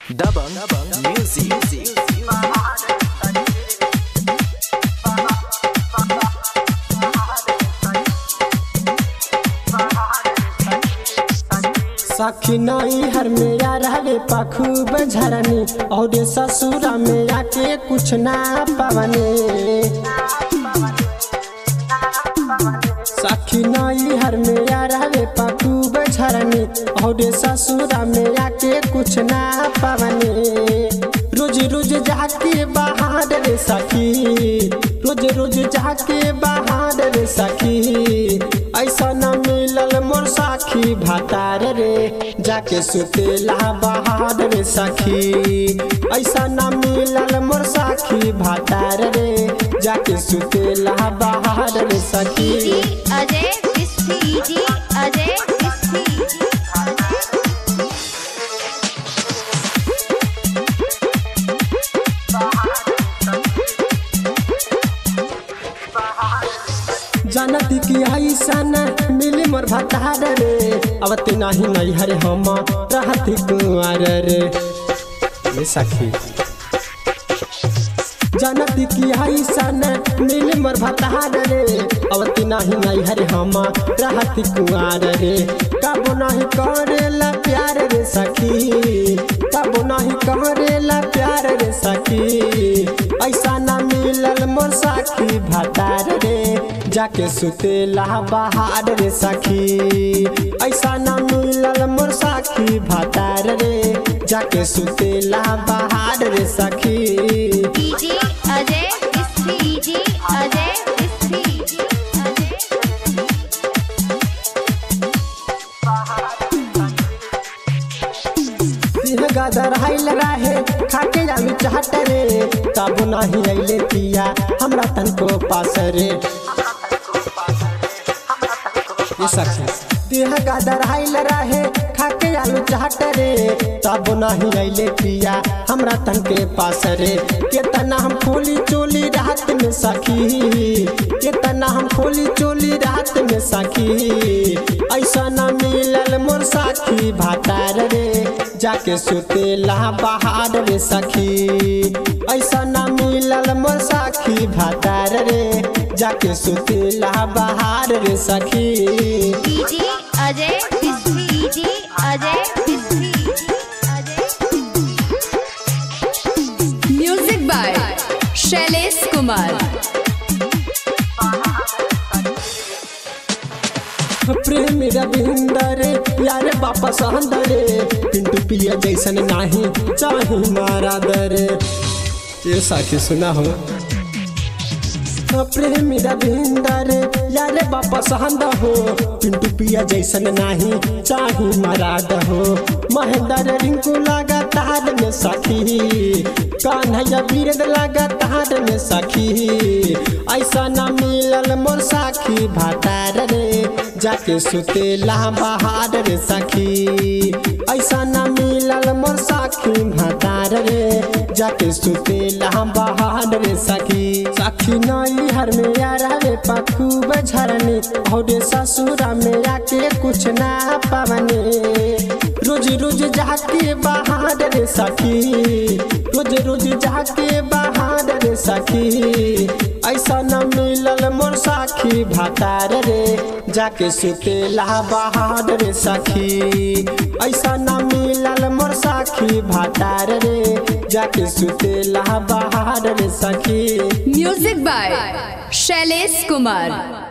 Dabang Music. सखी नई हर में या रहले पखूब झरनी और ससुरा में आके कुछ ना पवने सखी नई हर में या रहले पखूब झरनी और ससुरा में आके कुछ ना पवने रोज रोज जाके बाहर रे सखी रोज रोज जाके बाहर रे सखी ऐसा न मिलल मोर साखी भातार रे जाके सुतेला बाहर रे सखी ऐसा न मिलल मोर साखी भातार रे जाके सुतेला बाहर रे सखी अजय बिस्सी जी अजय बिस्सी जानती कि ऐसन मिली मोर भतार रे अब ते नाही नहीं हरे हम रहती कुंवर रे ये सखी जानती कि ऐसन मिली मोर भतार रे अब ते नाही नहीं हरे हम रहती कुंवर रे कबो नहीं करेला प्यार रे सखी कबो नहीं करेला प्यार रे सखी ऐसा ना मिलल मोर साखी भतार रे जाके सुतेला बाहर रे सखी ऐसा ना मिलल मोर साखी भतार रे जाके सुतेला बाहर रे सखी जी अजय बिस्सी जी अजय बिस्सी जी अजय सिंह गदर हाइल रहे खाके जामी चाहत रे तब नहीं अइले पिया हमरा तन को पास रे ये सखी देह गदर हाइल रहे खाके आलू चाहत रे तब नहीं अइले पिया हमरा तन के पास रे केतना हम खोली चोली रात में सखी केतना हम खोली चोली रात में सखी ऐसा न मिलल मोर साखी भातार रे जाके सुतेला बाहर रे सखी ऐसा न मिलल मोर साखी भातार रे जाके सुतेला बाहर रे सखी जी अजय बिस्सी जी अजय बिस्सी जी अजय म्यूजिक बाय शैलेश कुमार प्रेम रविंदर यार बापा सहंदर पिंटू पिया जैसन नाही चाही मारा दर ये साखी सुना हो प्रेम रविंदर यार बापा सहंद हो पिंटू पिया जैसन नाही चाही मराद हो महेंद्र रिंकू लगा तार में सखी कान्हैया बीरद लगा तार में सखी ऐसा न मिलल मोर साखी भातार रे जाके सुतेला बहार रे सखी ऐसा न मिलल मोर साखी भातार रे जाके सुतेला बहार रे सखी सखी नई हर में यार रे पखूब झरनी और ससुरा में आके कुछ ना पवने रोज रोज जाके बाहर रे सखी रोज रोज जाके बाहर रे सखी ऐसा न मिलल मोर साखी भातार रे जाके सुतेला बाहर रे सखी ऐसा न मिलल मोर साखी भातार रे जाके सुतेला बाहर रे सखी म्यूजिक बाय शैलेश कुमार